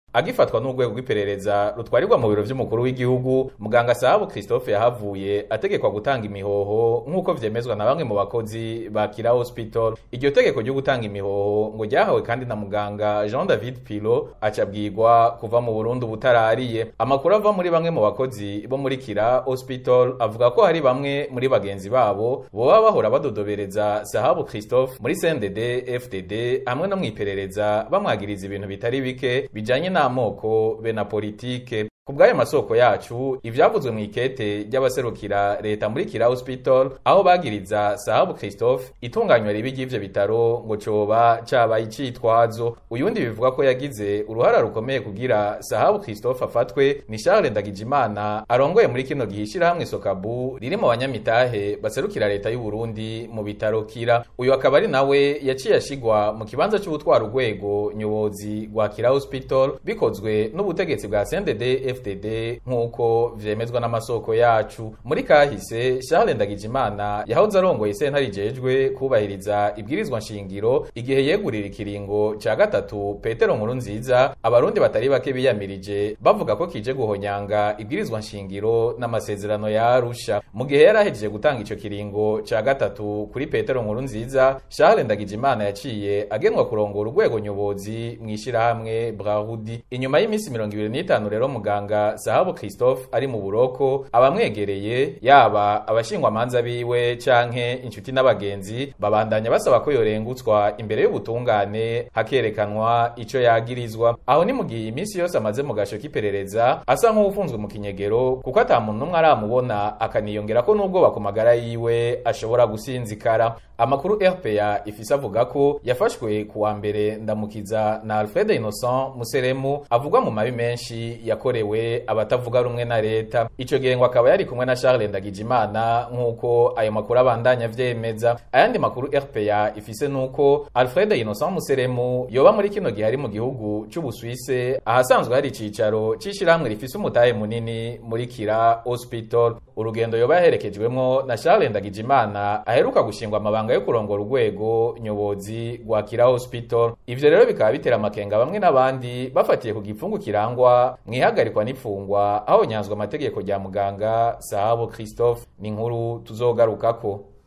agifatwa n'urwego rw'iperereza rutwarirwa mu biro vy'umukuru w'igihugu muganga Sahabu Christophe yahavuye ategekwa gutanga imihoho nk'uko vyemezwa na bamwe mu bakozi ba Kira Hospital iryo tegeko ryo gutanga imihoho ngo ryahawe kandi na muganga Jean David Pilo acabwirwa kuva mu Burundi butarariye amakuru ava muri bamwe mu bakozi bo muri Kira Hospital avuga ko hari bamwe muri bagenzi babo boba bahora badodobereza Sahabu Christophe muri CNDD FDD hamwe no mwiperereza bamwagiriza ibintu bitari bike bijanye n'amoko be na politike kubw'ayo masoko yacu ivyavuzwe mu ikete ry'abaserukira leta muri Kira Hospital aho bagiriza Sahabu Christophe itunganywa ribi ry'ivyo bitaro ngo coba cabaye icitwazo uyundi bivuga ko yagize uruhara rukomeye kugira Sahabu Christophe afatwe ni Charles Ndagijimana arongoye muri kino gihishira hamwe Sokabu riri mu banyamitahe baserukira leta y'u Burundi mu bitaro Kira uyu akaba ari nawe yaciye ashigwa mu kibanza cy'ubutwara urwego nyobozi rwa Kira Hospital bikozwe n'ubutegetsi bwa CNDD FDD nk'uko vyemezwa n'amasoko yacu muri kahise Charles Ndagijimana yahoze arongoye sentare ijejwe kubahiriza ibwirizwa nshingiro igihe yegurira ikiringo ca gatatu Petero Nkuru nziza abarundi batari bake biyamirije bavuga ko kije guhonyanga ibwirizwa nshingiro n'amasezerano ya Arusha mu gihe yari ahejeje gutanga ico kiringo ca gatatu kuri Petero Nkuru nziza Charles Ndagijimana yaciye agenwa kurongora urwego nyobozi mwishirahamwe Brahudi inyuma y'iminsi 25 rero muganga Sahabu Christophe ari mu buroko abamwegereye yaba abashingwa manza biwe canke inshuti n'abagenzi babandanya basaba ko yorengutswa imbere y'ubutungane hakerekanwa ico yagirizwa aho ni mu gihe iminsi yose amaze mu gasho k'iperereza asa nk'ufunzwe mu kinyegero kuko ata muntu n'umwe aramubona akaniyongera ko n'ubwoba ku magara yiwe ashobora gusinzikara amakuru RPA ifise avuga ko yafashwe kuwa mbere ndamukiza na Alfred Innocent Museremu avugwa mu mabi menshi yakorewe abatavuga rumwe na leta ico gihe ngo akaba yari kumwe na Charles Ndagijimana nk'uko ayo makuru abandanya vyemeza ayandi makuru RPA ifise nuko Alfred Innocent Museremu yoba muri kino gihe ari mu gihugu c'Ubuswise ahasanzwe hari icicaro c'ishirahamwe rifise umutahe munini muri Kira Hospital urugendo yoba yaherekejwemwo na Charles Ndagijimana aheruka gushingwa amabanga yo kurongora urwego nyobozi rwa Kira Hospital ivyo rero bikaba bitera amakenga bamwe n'abandi bafatiye ku gipfungu kirangwa mwihagarikwa n'ipfungwa aho nyanzwa amategeko rya muganga Sahabo Christophe ni inkuru tuzogarukako